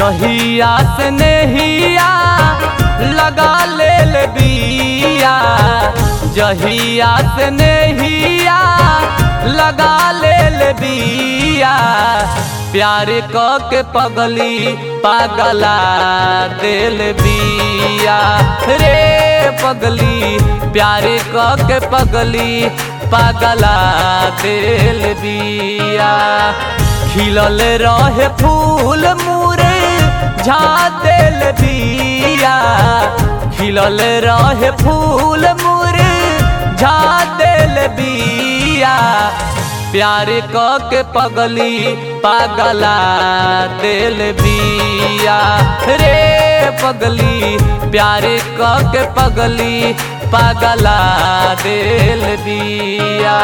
जहिया से नहिया लगा लेल बिया जहिया से नहिया लगा लेल बिया प्यार क के पगली पागला दिल बिया रे पगली प्यार क के पगली पागला दिल बिया खिलल रहे फूल मुरे झा दिल बिया खिलल रहे फूल मुरे झा दिल बिया प्यार क के पगली पागला दिल बिया रे पगली प्यार क के पगली पागला दिल बिया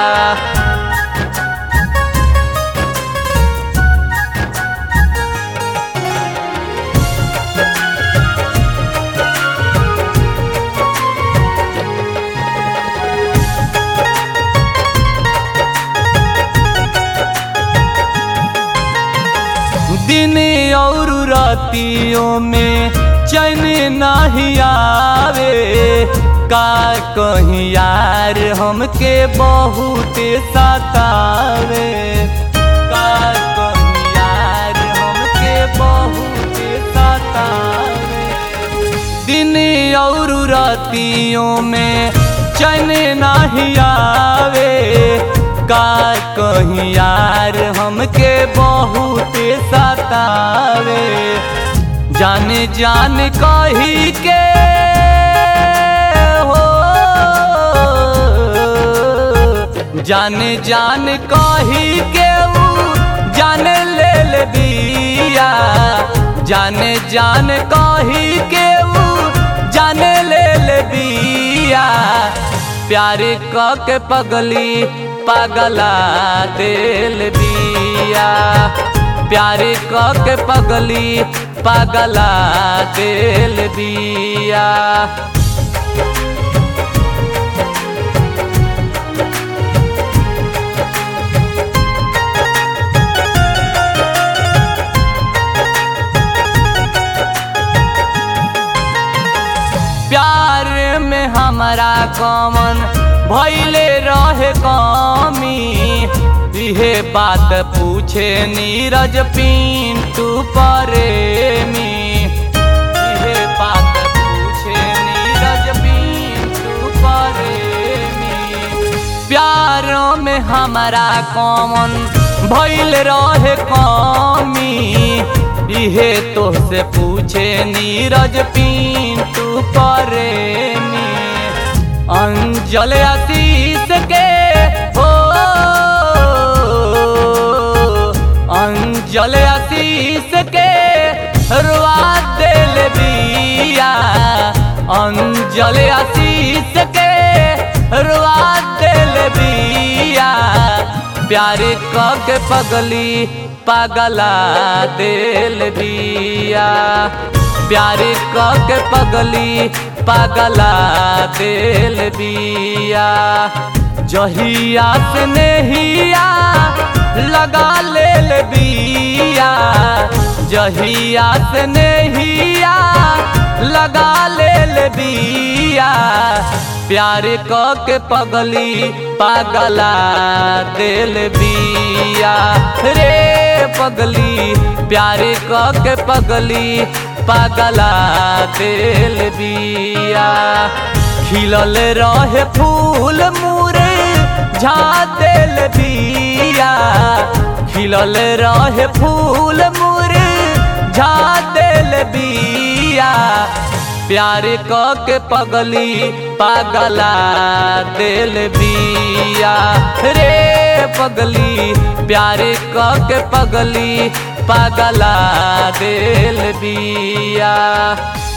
दिन और रातियों में चैन नहीं आवे का कहीं यार हमके बहुत सतावे का कहीं यार हमके बहुत सतावे दिन और रातियों में चैन नहीं आवे का कहीं यार हमके बहुत सतावे जान जान कही के हो जान जान कही के ऊ जान ले ले बिया जान जान कही के ऊ जान ले ले बिया प्यार क के पगली पागला दिल बिया प्यार क के पगली पागला दिल बिया प्यार में हमारा कमन भैले रहे कमी इहे बात पूछे नीरज पिंटू प्रेमी इहे बात पूछे नीरज पिंटू प्रेमी प्यारों में हमारा कमन भैल रहे कमी इहे तो से पूछे नीरज पिंटू प्रेमी अंजल आशीष के हो अंजल आशीष के रुआ दिल बिया अंजल आशीष के रुआ दिल बिया प्यार क के पगली पागला दिल बिया प्यार क के पगली पागला दिल बिया जहिया से नहिया लगा लेल बिया जहिया से नहिया लगा लेल बिया प्यार क के पगली पागला दिल बिया रे पगली प्यार क के पगली पागला दिल बिया खिलल रहे फूल मुरे झा दिल बिया खिलल रहे फूल मुरे झा दिल बिया प्यार क के पगली पागला दिल बिया रे पगली प्यार क के पगली पागला दिल बिया